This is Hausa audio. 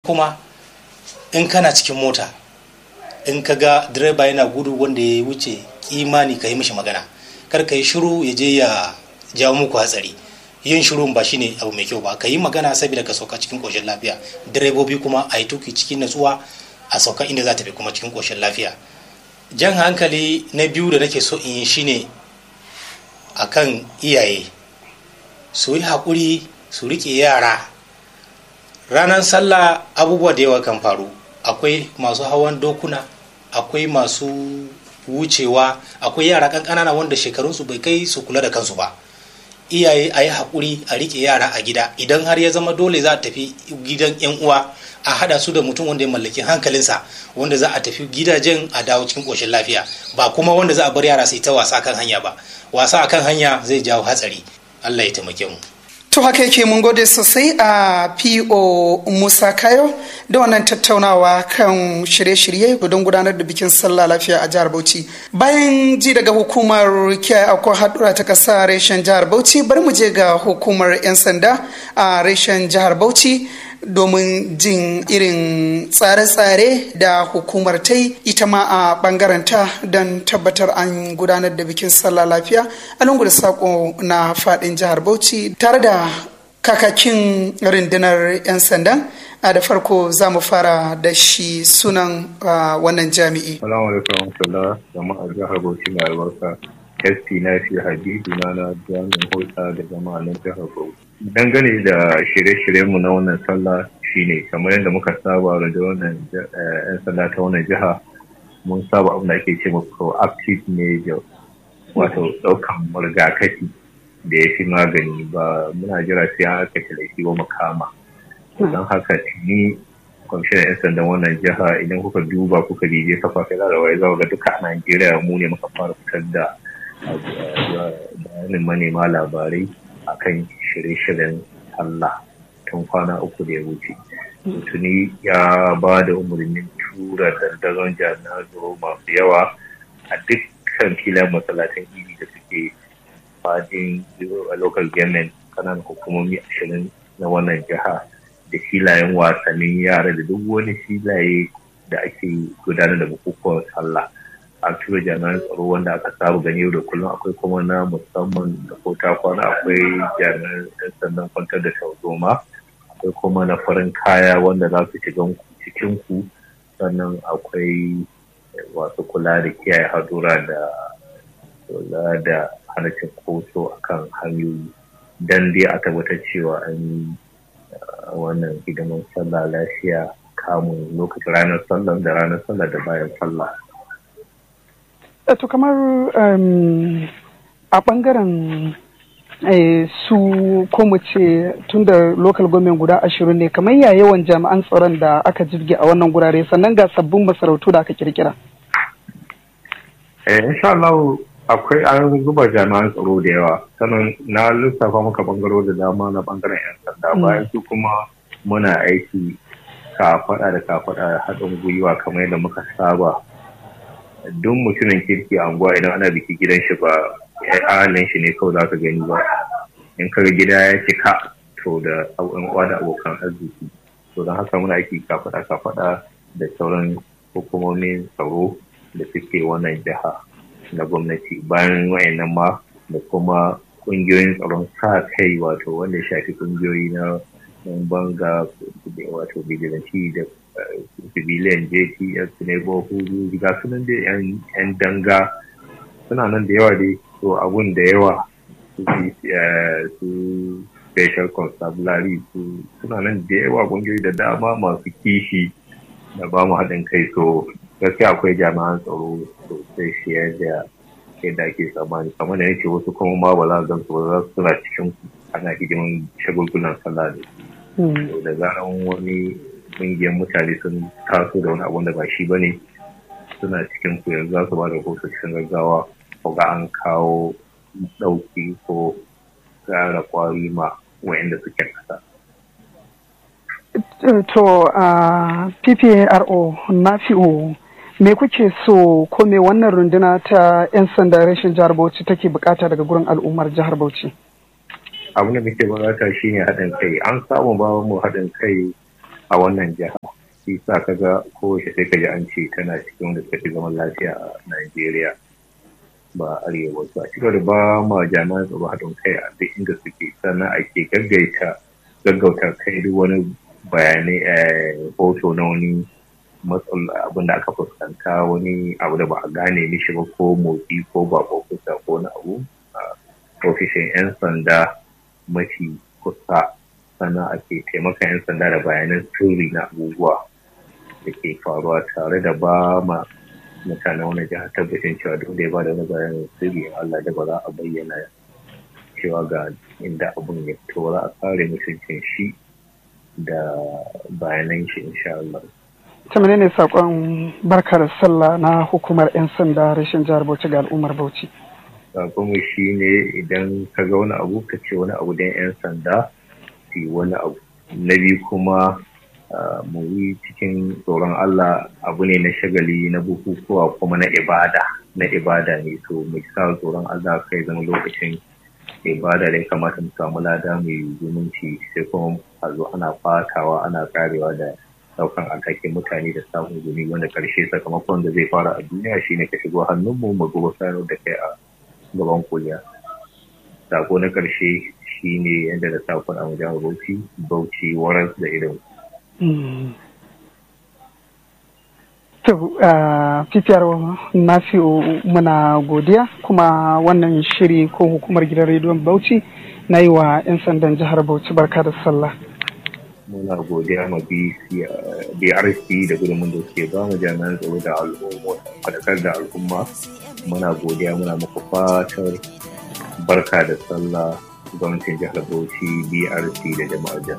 kuma in kana cikin mota in ka ga direba yana gudu wanda ya wuce kimani ka yi mishi magana kar ka yi shiru ya je ya jawo muku hatsari yin shiru ba shine abu mai kyau ba ka yi magana saboda ka sauka cikin koshin lafiya direbobi kuma a yi tuki cikin natsuwa a sauka inda za ta fi kuma cikin koshin lafiya jan hankali na biyu da nake so in yi shine akan iyaye su yi haƙuri su riƙe yara ranar sallah abubuwa da yawa kan faru akwai masu hawan dokuna akwai masu wucewa akwai yara ƙanƙanana wanda shekarunsu bai kai su kula da kansu ba iyaye a yi haƙuri a riƙe yara a gida idan har ya zama dole za a tafi gidan yan uwa a haɗa su da mutum wanda ya mallaki hankalinsa wanda za a tafi gidajen a dawo cikin ƙoshin lafiya ba kuma wanda za a bar yara su yi ta wasa kan hanya ba wasa akan hanya zai jawo hatsari allah ya taimake mu To haka yake mun gode sosai a PO Musa Kayo da wannan tattaunawa kan shirye-shirye don gudanar da bikin sallah lafiya a jihar Bauchi. Bayan ji daga hukumar kiyaye akwai haɗura ta ƙasa reshen jihar Bauchi bari mu je ga hukumar 'yan sanda a reshen jihar Bauchi domin jin irin tsare-tsare da hukumar ta yi ita ma a ta don tabbatar an gudanar da bikin sallah lafiya a lungu da sako na fadin jihar bauchi tare da kakakin rundunar 'yan sandan a da farko za mu fara da shi sunan wannan jami'i. Salamu alaikum warahmatullah jama'a jihar Bauchi mai albarka. SP na fi Habibu na na jami'in hulɗa da jama'a na jihar Bauchi. Dangane da shirye-shiryenmu na wannan sallah shine kamar yadda muka saba da wannan 'yan sanda ta wannan jiha mun saba abin da ake ce ma proactive measure wato ɗaukan rigakafi da ya fi magani ba muna jira sai an aka laifi ba makama don haka tuni kwamishinan 'yan sandan wannan jiha idan kuka duba kuka bije kafafen larawai za ga duka a najeriya mu ne muka fara fitar da bayanin manema labarai akan shirye-shiryen Allah tun kwana uku da ya wuce. Tuni ya ba da umarnin tura dandazon jami'an tsaro masu yawa a dukkan filan masallatan iri da suke fadin local government kananan hukumomi ashirin na wannan jiha da filayen wasannin yara da duk wani filaye da ake gudanar da bukukuwan sallah. a tura jami'an tsaro wanda aka saba gani yau da kullum akwai kuma na musamman da ko ta kwana akwai jami'an yan sandan kwantar da tarzoma akwai kuma na farin kaya wanda za su shiga cikin ku sannan akwai wasu kula da kiyaye hadura da kula da hana koso akan hanyoyi dan dai a tabbatar cewa an yi wannan hidiman sallah lafiya kamun lokacin ranar sallah da ranar sallah da bayan sallah to kamar a bangaren su ko mu ce tun da local government guda ashirin ne kamar ya yawan jami'an tsaron da aka jirge a wannan gurare sannan ga sabbin masarautu da aka kirkira eh insha Allah akwai an zuba jami'an tsaro da yawa sannan na lissafa maka bangaro da dama na bangaren yan sanda bayan su kuma muna aiki kafaɗa da kafaɗa haɗin gwiwa kamar yadda muka saba duk mutumin kirki a unguwa idan ana biki gidan shi ba ahalin shi ne kawai za ka gani ba in ka gida ya cika to da yan uwa da abokan arziki to don haka muna aiki kafaɗa kafaɗa da sauran hukumomin tsaro da suke wannan jiha na gwamnati bayan wayannan ma da kuma kungiyoyin tsaron sa kai wato wanda ya shafi kungiyoyi na banga wato bijilanci da civilian jts neighborhood ga sunan da yan danga suna nan da yawa dai to abun da yawa su special constabulary su suna nan da yawa kungiyoyi da dama masu kishi da ba mu haɗin kai so gaskiya akwai jami'an tsaro sosai fiye da yadda ake tsammani kamar da yake wasu kuma ma ba za a gan su ba za su suna cikin ana hidimin shagulgulan sallah da su da zaran wani ƙungiyar mutane sun taso da wani abun da ba shi ba ne suna cikin ku yanzu za su ba da rahoto cikin gaggawa ko ga an kawo ɗauki ko gara kwari ma wayanda suke kasa. To, uh, PPRO na fi'o me kuke so ko me wannan runduna ta 'yan sanda rashin jihar Bauchi take bukata daga gurin al'ummar jihar Bauchi? Abin da muke bukata shine haɗin kai. An samu ba mu haɗin kai a wannan jiha shi sa ka ga kowace sai ka ji an ce tana cikin wanda suka fi zaman lafiya a Najeriya ba arewa ba a cikin da ba ma jami'an tsaro haɗin kai a duk inda suke sannan ake gaggaita gaggauta kai duk wani bayanai a hoto na wani matsala abin da aka fuskanta wani abu da ba a gane mishi ba ko motsi ko ba ko kusa ko na abu a ofishin 'yan sanda mafi kusa sannan ake taimaka 'yan sanda da bayanan sirri na abubuwa da ke faruwa tare da ba ma mutanen wani jihar tabbacin cewa duk da ya ba da wani bayanin sirri Allah da ba za a bayyana cewa ga inda abun ya fito za a kare mutuncin shi da bayanan shi insha Allah. ta menene sakon barkar sallah na hukumar 'yan sanda rashin jihar bauchi ga al'ummar bauchi Sakonmu shi ne idan ka ga wani abu ka ce wani abu don 'yan sanda su wani abu na biyu kuma mu yi cikin tsoron Allah abu ne na shagali na bukukuwa kuma na ibada na ibada ne so mu sa tsoron Allah kai zama lokacin ibada da ya kamata mu samu lada mai zumunci sai kuma a zo ana fatawa ana karewa da daukan alhakin mutane da samun gumi wanda karshe sakamakon da zai fara a duniya shine ka shigo hannunmu mu gobe sanar da kai a gaban kuliya sako na karshe shine yadda da sakon a wajen bauchi bauchi waras da irin To, fifiyar Nafi'u muna godiya kuma wannan shiri ko hukumar gidan rediyon Bauchi na yi wa 'yan sandan jihar Bauchi barka da sallah. Muna godiya ma BRC da gudunmun da suke ba mu jami'an tsaro da al'umma, fadakar da al'umma. Muna godiya muna muku fatar barka da sallah gwamnatin jihar Bauchi BRC da jama'ar jihar.